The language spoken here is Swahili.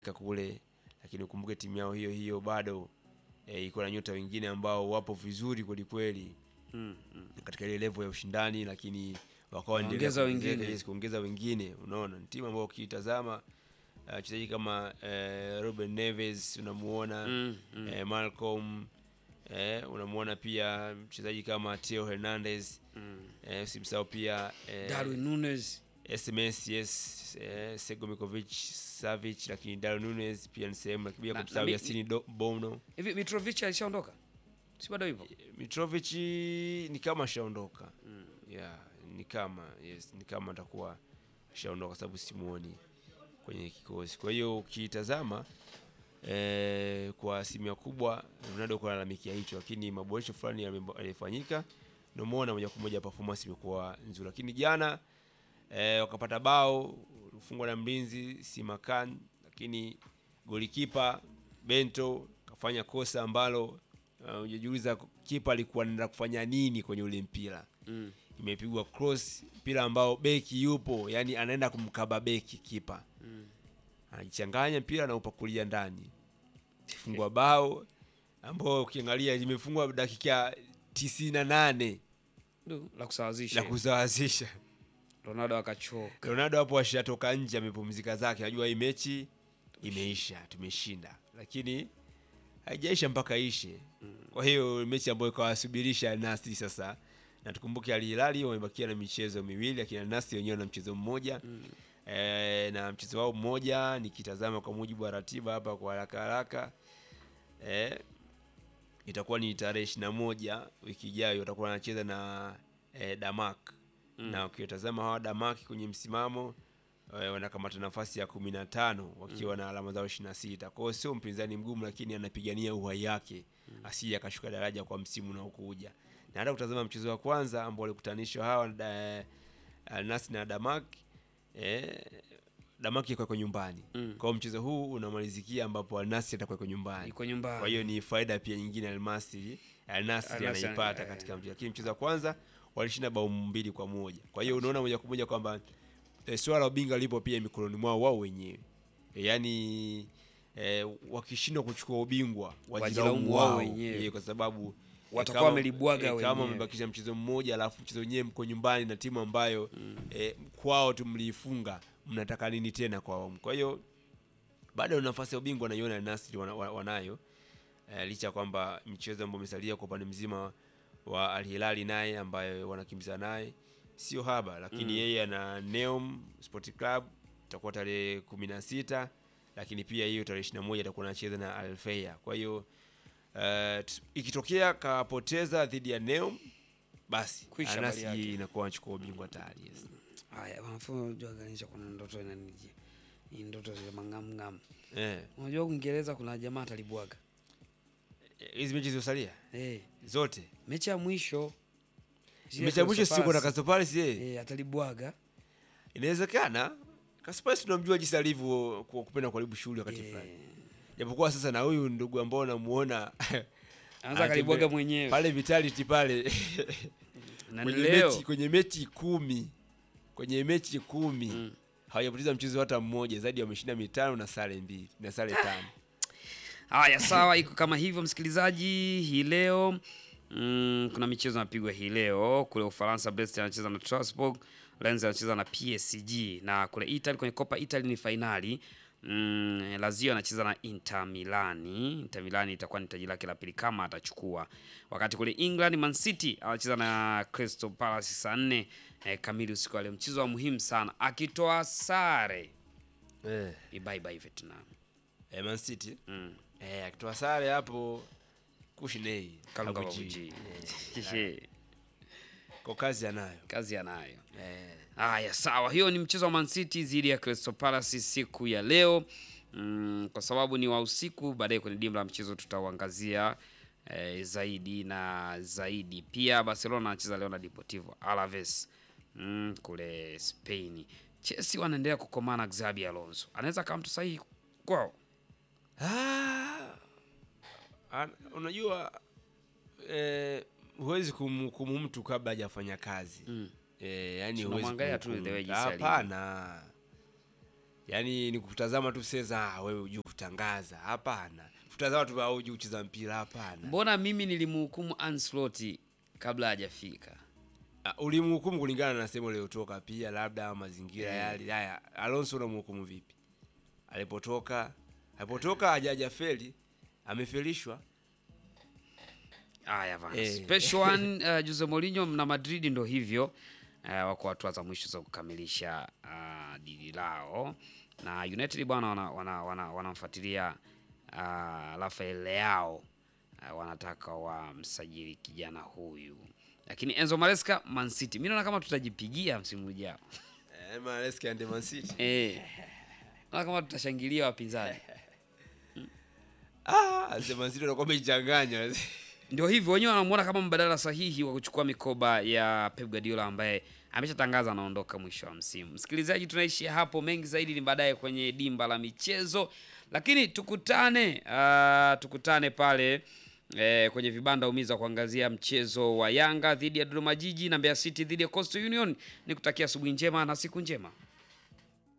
kule, lakini ukumbuke timu yao hiyo hiyo bado e, iko na nyota wengine ambao wapo vizuri kweli kweli Mm, mm. katika ile level ya ushindani, lakini wakawa Waongeza endelea kuongezeka, wengine. yes, kuongeza wengine. Unaona, ni timu ambayo ukitazama uh, wachezaji kama eh, Ruben Neves unamuona Mm, mm. eh, Malcolm eh, unamuona pia mchezaji kama Theo Hernandez Mm. eh, usimsahau pia eh, Darwin Nunes SMS yes eh, Sego Mikovic Savic, lakini Darwin Nunes pia ni sehemu, lakini pia Na- kumsahau na mi- Yasini Do- Bono hivi Mitrovic alishaondoka si bado yupo Mitrovic ni kama ashaondoka yeah, ni kama yes, ni kama atakuwa ashaondoka sababu simuoni kwenye kikosi. Kwa hiyo ukitazama eh, kwa asilimia kubwa Ronaldo kwa lalamikia hicho, lakini maboresho fulani yame- yalifanyika, ndio umeona moja kwa moja performance imekuwa nzuri, lakini jana eh, wakapata bao ufungwa na mlinzi Simakan, lakini golikipa Bento kafanya kosa ambalo uh, hujajiuliza kipa alikuwa anaenda kufanya nini kwenye ule mpira mm. imepigwa cross, mpira ambao beki yupo, yani anaenda kumkaba beki kipa Mm. anajichanganya mpira na upakulia ndani, fungwa bao ambao ukiangalia limefungwa dakika tisini na nane Du, la kusawazisha la kusawazisha. Ronaldo akachoka Ronaldo hapo ashatoka nje, amepumzika zake, najua hii mechi imeisha, tumeshinda, lakini haijaisha mpaka ishe. Kwa hiyo mechi ambayo ikawasubirisha Nasti sasa, na tukumbuke Al Hilal wamebakia na michezo miwili, lakini Al Nassr wenyewe na mchezo mmoja e, na mchezo wao mmoja nikitazama kwa mujibu wa ratiba hapa kwa haraka haraka e, itakuwa ni tarehe ishirini na moja wiki ijayo watakuwa wanacheza na e, Damak na ukitazama hawa Damak kwenye msimamo e, wanakamata nafasi ya kumi na tano wakiwa na alama zao ishirini na sita kwa hiyo sio mpinzani mgumu, lakini anapigania uhai yake asije akashuka daraja kwa msimu unaokuja. Na hata kutazama mchezo wa kwanza ambao walikutanishwa hawa da, Al Nassr na Damak eh, Damak iko kwa nyumbani Mm. kwa hiyo mchezo huu unamalizikia ambapo Al Nassr atakuwa kwa nyumbani iko nyumbani kwa hiyo ni faida pia nyingine Almasri Al Nassr Al Nassr, anaipata eh, katika mchezo, lakini mchezo wa kwanza walishinda bao mbili kwa moja. Kwa hiyo unaona moja kwa moja kwamba eh, swala la ubingwa lipo pia mikononi mwao wao wenyewe, e, yaani eh, wakishindwa kuchukua ubingwa Wajilaumu wajilaumu wao wao wenyewe. eh, kwa sababu eh, Watakuwa kama- wamelibwaga eh, kama wenyewe. wamebakisha mchezo mmoja alafu mchezo wenyewe mko nyumbani na timu ambayo eh, kwao tu mliifunga, mnataka nini tena kwao? Kwa hiyo bado nafasi ya ubingwa naiona Al Nassr wana, wana- wanayo eh, licha ya kwamba michezo ambayo imesalia kwa upande mzima wa Al Hilali naye ambaye wanakimbiza naye sio haba, lakini yeye ana Neom Sport Club itakuwa tarehe kumi na sita lakini pia hiyo tarehe ishirini na moja atakuwa anacheza na Al Fayha. Kwa hiyo eh, t- ikitokea kapoteza dhidi ya Neom basi Kwisha Al habari Nassr yake. inakuwa anachukua ubingwa tayari. Yes. haya wanafunzi unajua ganisha kuna ndoto inanijia ni ndoto zile mangamngam Eh, unajua Uingereza kuna jamaa atalibwaga hizi mechi zilizosalia eh zote mechi ya mwisho zile mechi ya mwisho Crystal sio na Palace, Crystal Palace yeye eh atalibwaga inawezekana Kasparis tunamjua jinsi alivyo ku- kupenda kuharibu shughuli wakati Eh. fulani, japokuwa sasa na huyu ndugu ambao namuona anaweza akalibwaga anatembea- mwenyewe pale vitality pale na kwenye leo mechi, kwenye mechi kumi kwenye mechi kumi Mm. hawajapoteza mchezo hata mmoja, zaidi wameshinda mitano na sare mbili na sare tano. Haya, sawa, iko kama hivyo msikilizaji. Hii leo mm, kuna michezo inapigwa hii leo kule Ufaransa. Brest anacheza na Strasbourg, Lens anacheza na PSG, na kule Italy kwenye Copa Italy ni fainali mm, Lazio anacheza na Inter Milani. Inter Milani itakuwa ni taji lake la pili kama atachukua. Wakati kule England Man City anacheza na Crystal Palace saa nne eh, kamili usiku wa leo. Mchezo wa muhimu sana, akitoa sare Eh, ni bye bye Vietnam. eh, Man City Mm. eh, akitoa sare hapo kushinei Kalunga Kabuji. Babuji. Eh, kwa kazi anayo kazi anayo. eh. Haya, sawa, hiyo ni mchezo wa Man City dhidi ya Crystal Palace siku ya leo mm, kwa sababu ni wa usiku. Baadaye kwenye dimba la mchezo tutauangazia eh, zaidi na zaidi. Pia Barcelona anacheza leo na Deportivo Alaves mm, kule Spain. Chelsea wanaendelea kukomana. Xabi Alonso anaweza kama mtu sahihi kwao. Ah, an- unajua eh, huwezi kumhukumu mtu kabla hajafanya kazi Mm. eh, yani Si huwezi unamwangalia tu kumhukumu. the way jinsi alivyo. Hapana, yaani ni kutazama tu sasa, ah, wewe hujui kutangaza. Hapana, tutazama tu, ah, hujui kucheza mpira. Hapana. Mbona mimi nilimhukumu Ancelotti kabla hajafika? Ah, ulimhukumu kulingana na sehemu aliyotoka, pia labda mazingira yale. Haya, Alonso unamhukumu vipi? Alipotoka, alipotoka hajaja feli, amefelishwa. Haya bana. Eh. Special one uh, Jose Mourinho na Madrid ndo hivyo uh, wako hatua za mwisho za kukamilisha uh, dili lao na United bwana wanamfuatilia wana, wana, wanamfuatilia, uh, Rafael Leao uh, wanataka wamsajili kijana huyu, lakini Enzo Maresca Man City, mimi naona kama tutajipigia msimu ujao Eh, Maresca and Man City. eh, naona kama tutashangilia wapinzani. Ah, sema Man City wanakuwa wameichanganya. Ndio hivyo wenyewe wanamuona kama mbadala sahihi wa kuchukua mikoba ya Pep Guardiola ambaye ameshatangaza anaondoka mwisho wa msimu. Msikilizaji, tunaishia hapo, mengi zaidi ni baadaye kwenye dimba la michezo, lakini tukutane uh, tukutane pale eh, kwenye vibanda umiza kuangazia mchezo wa Yanga dhidi ya Dodoma Jiji na Mbeya City dhidi ya Coastal Union. Nikutakia asubuhi njema na siku njema.